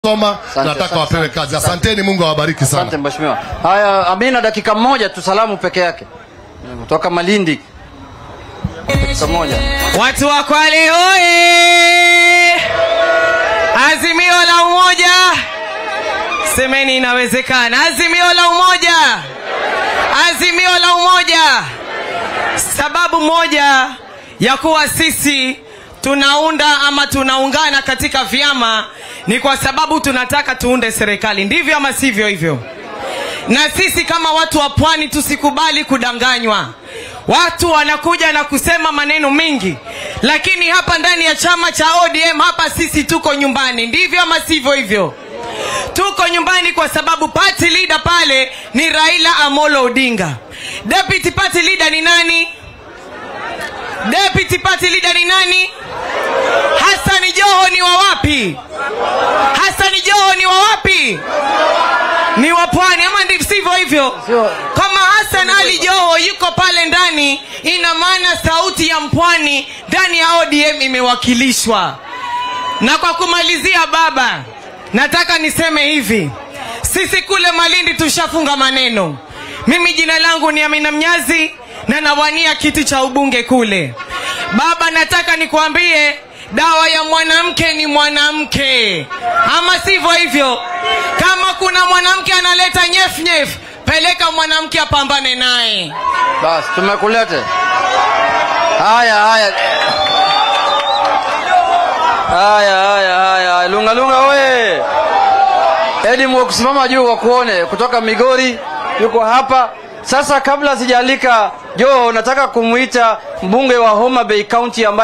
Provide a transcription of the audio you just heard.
soma Asante, nataka asante, wapewe kazi asanteni mungu awabariki Asante sana mheshimiwa. Haya, Amina, dakika moja tu, salamu peke yake kutoka Malindi. Dakika moja. Watu wa Kwale oye! Azimio la umoja, semeni inawezekana. Azimio la umoja, azimio la umoja. Sababu moja ya kuwa sisi tunaunda ama tunaungana katika vyama ni kwa sababu tunataka tuunde serikali, ndivyo ama sivyo hivyo? na sisi kama watu wa pwani tusikubali kudanganywa watu wanakuja na kusema maneno mengi lakini hapa ndani ya chama cha odm hapa sisi tuko nyumbani ndivyo ama sivyo hivyo tuko nyumbani kwa sababu party leader pale ni raila amolo odinga deputy party leader ni nani deputy party leader ni nani hasani joho ni wa wapi hasani joho ni wa wapi ni wa pwani ama ndivyo sivyo hivyo Sio. kama hasan ali joho yuko pale ndani ina maana sauti ya mpwani ndani ya odm imewakilishwa na kwa kumalizia baba nataka niseme hivi sisi kule malindi tushafunga maneno mimi jina langu ni amina mnyazi na nawania kiti cha ubunge kule baba nataka nikuambie dawa ya mwanamke ni mwanamke ama sivyo hivyo kama kuna mwanamke analeta nyefnyef peleka mwanamke apambane naye Basi tumekulete. Haya, haya. Haya, haya, haya. Lunga lunga oye. Edi kusimama juu wakuone kutoka Migori yuko hapa. Sasa kabla sijalika Joho nataka kumuita mbunge wa Homa Bay County ambaye